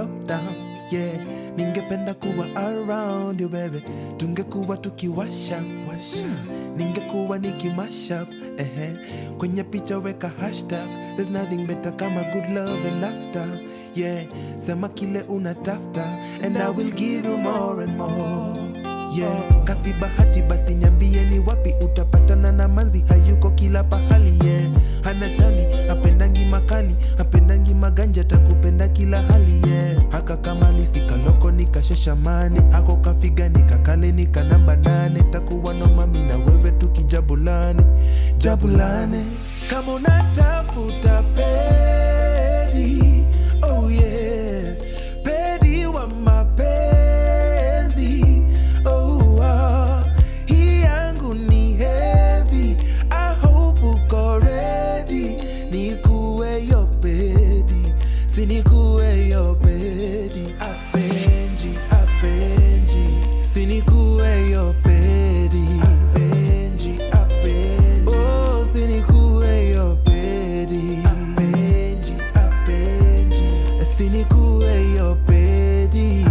lockdown yeah ningependa kuwa around you baby tungekuwa tukiwasha washa ningekuwa nikimashup ehe kwenye picha weka hashtag there's nothing better kama good love and laughter yeah sema kile unatafta and i will give you more and more yeah kasi bahati basi niambie ni wapi utapatana na manzi hayuko kila pahali yeah hana chali apendangi makali apendangi maganja takupenda kila hali yeah haka kamali sikaloko nikasheshamane hako kafiga nikakale nika namba nane takuwa no mami na wewe tukijabulane jabulane kama unatafuta pedi oh yeah pedi wa mapenzi oh ah. hii yangu ni heavy I hope uko ready nikuwe yo pedi sinikuwe yo pedi apenji apenji sinikuwe yo pedi apenji apenji oh sinikuwe yo pedi apenji apenji sinikuwe yo pedi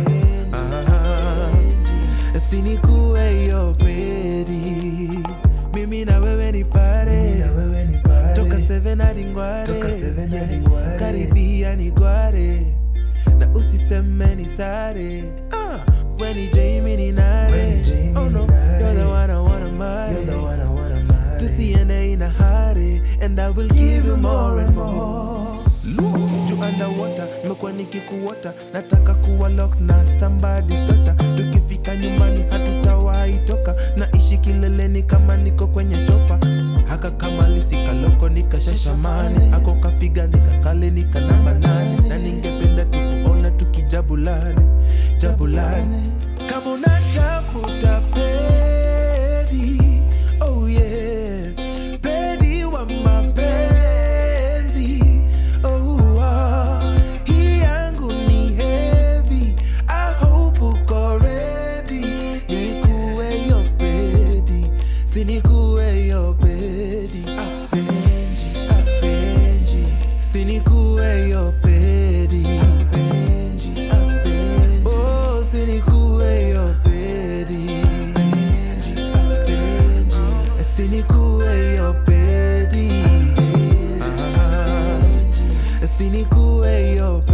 apenji sinikuwe yo pedi mimi na wewe ni pare toka seven hadi ngware Toka seven hadi ngware. karibia ni gware na usiseme ni sare ah, weni Jamie ni nare When Jamie oh no ni nare. you're the one I wanna marry You're the one I wanna marry. tusiende ina hari and I will give you more and more juu underwater mekuwa nikikuota nataka kuwa lock na somebody's daughter tukifika nyumbani hatutawahi toka naishi kileleni kama niko kwenye topa haka kama lisikaloko nikasheshamane hako kafiga nikakale nika namba nane na ningependa tukuona tukijabulane jabulane kama unatafuta pedi oh yeah pedi wa mapenzi oh ah. hii yangu ni heavy I hope uko ready nikuwe yo pedi sinikuwe yo pedi apenji apenji sinikuwe yo pedi apenji apenji oh sinikuwe yo pedi apenji apenji sinikuwe yo pedi apenji sinikuwe yo pedi